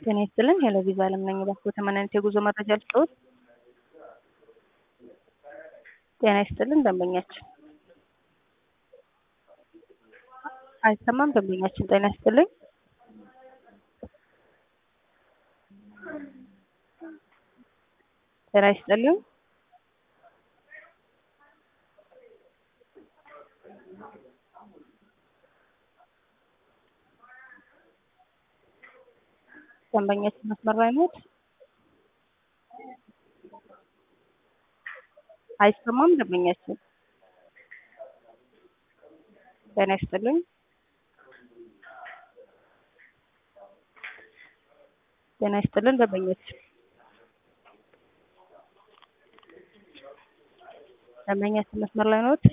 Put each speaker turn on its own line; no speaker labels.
ጤና ይስጥልን ሄሎ ቪዛ አለም ነኝ። እባክዎ ተመናኝት የጉዞ መረጃ ልስጥዎት? ጤና ይስጥልን ደንበኛችን አይሰማም። ደንበኛችን ጤና ይስጥልኝ። ጤና ይስጥልኝ። ደንበኛችን መስመር ላይ ኖት? አይሰማም። ደንበኛችን ጤና ይስጥልኝ። ጤና ይስጥልን ደንበኛችን ደንበኛችን መስመር ላይ ኖት?